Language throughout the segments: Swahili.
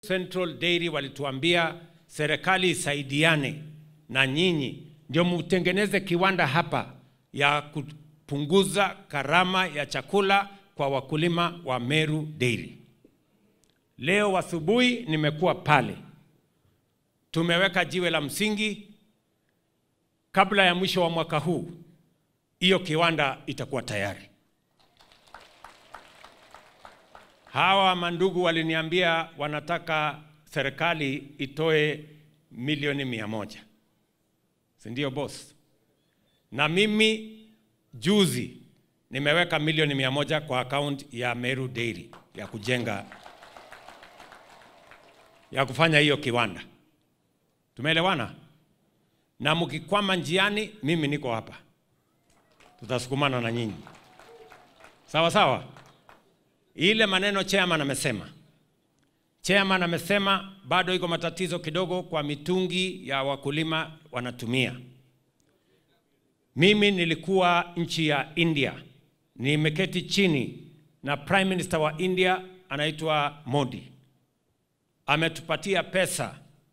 Central Dairy walituambia serikali isaidiane na nyinyi ndio mtengeneze kiwanda hapa ya kupunguza gharama ya chakula kwa wakulima wa Meru Dairy. Leo asubuhi nimekuwa pale, tumeweka jiwe la msingi. Kabla ya mwisho wa mwaka huu, hiyo kiwanda itakuwa tayari. Hawa mandugu waliniambia wanataka serikali itoe milioni mia moja, si ndio boss? Na mimi juzi nimeweka milioni mia moja kwa akaunti ya Meru Dairy ya kujenga ya kufanya hiyo kiwanda. Tumeelewana? Na mkikwama njiani, mimi niko hapa, tutasukumana na nyinyi, sawa sawa. Ile maneno chairman amesema, chairman amesema bado iko matatizo kidogo kwa mitungi ya wakulima wanatumia. Mimi nilikuwa nchi ya India, nimeketi chini na prime minister wa India anaitwa Modi, ametupatia pesa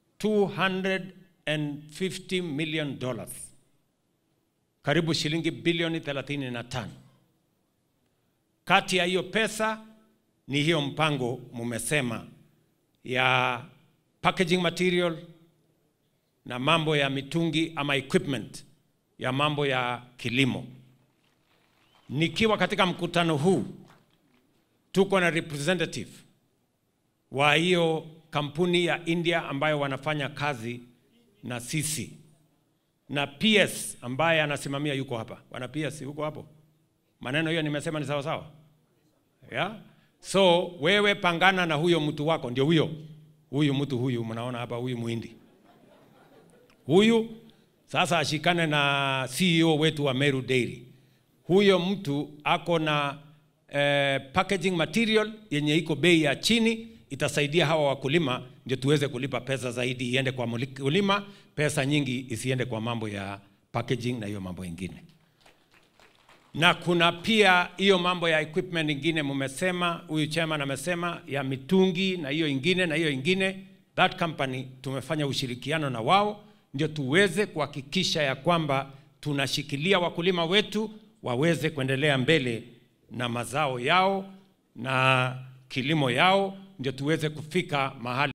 250 million dollars, karibu shilingi bilioni 35. Kati ya hiyo pesa ni hiyo mpango mumesema ya packaging material na mambo ya mitungi ama equipment ya mambo ya kilimo. Nikiwa katika mkutano huu, tuko na representative wa hiyo kampuni ya India ambayo wanafanya kazi na sisi na PS ambaye anasimamia yuko hapa. Bwana PS yuko hapo? Maneno hiyo nimesema ni sawa sawa? Yeah? So wewe pangana na huyo mtu wako, ndio huyo huyu mtu huyu mnaona hapa, huyu muhindi huyu sasa ashikane na CEO wetu wa Meru Dairy. Huyo mtu ako na eh, packaging material yenye iko bei ya chini, itasaidia hawa wakulima ndio tuweze kulipa pesa zaidi iende kwa mkulima, pesa nyingi isiende kwa mambo ya packaging na hiyo mambo ingine. Na kuna pia hiyo mambo ya equipment ingine mumesema, huyu chairman amesema ya mitungi na hiyo ingine na hiyo ingine. That company tumefanya ushirikiano na wao ndio tuweze kuhakikisha ya kwamba tunashikilia wakulima wetu waweze kuendelea mbele na mazao yao na kilimo yao, ndio tuweze kufika mahali